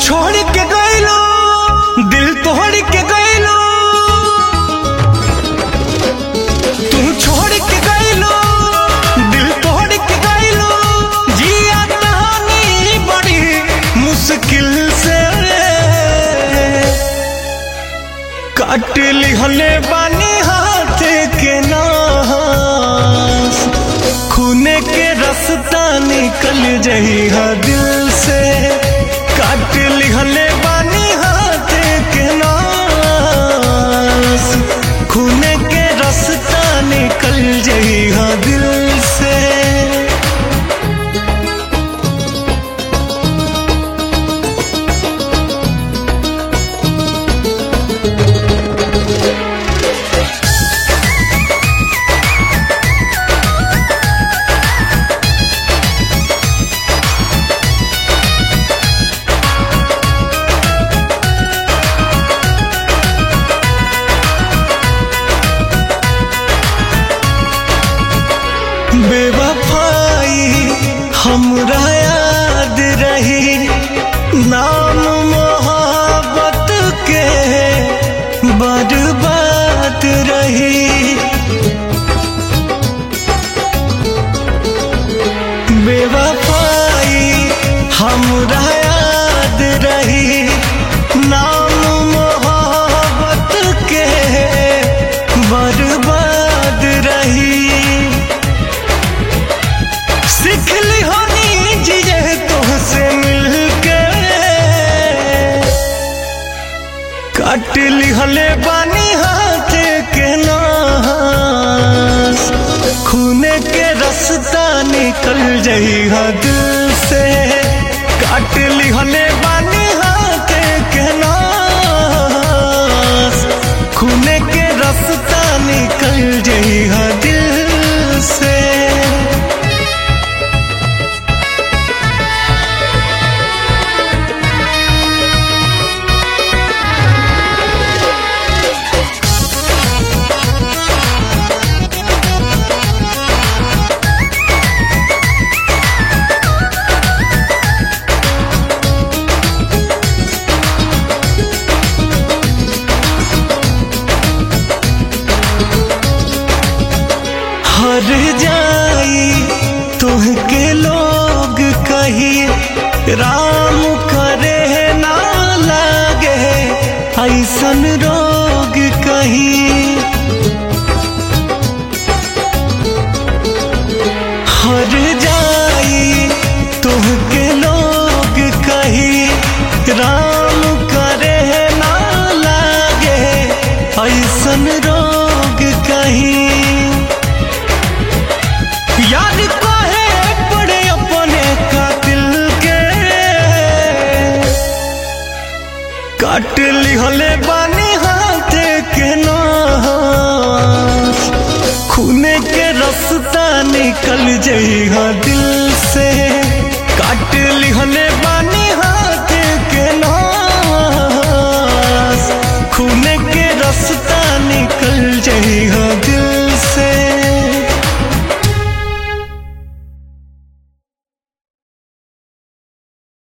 छोड़ के गइलो दिल तोड़ के गइलो तू छोड़ के गइलो दिल तोड़ के गइलो जिया कहानी बड़ी मुश्किल से काट लिहले बानी हाथ के नास खूने के रास्ता निकल जही दिल से काट लिहले बानी हाथ के नास खूने के रास्ता निकल जही दिल से बेवफाई हमरा याद रही नाम मोहब्बत के बर्बाद रही बेवफाई हमरा याद रही नाम मोहब्बत के बर्बाद रही सीखली होनी जिए तुमसे मिलके काट लिहले बानी हाथ के नास खूने के रास्ता निकल जही दिल से काट लिहले बानी हाथ के नास खूने के रास्ता निकल जही दिल से हर जाई तुहके लोग कही राम करे ना लागे ऐसन रोग कही हर जाई तुहके लोग कही राम करे ना लागे ऐसन रोग कही याद काहे पड़े अपने कातिल के काट लिहले बानी हाथ के नास खूने के रास्ता निकल जई दिल से काट लिहले बानी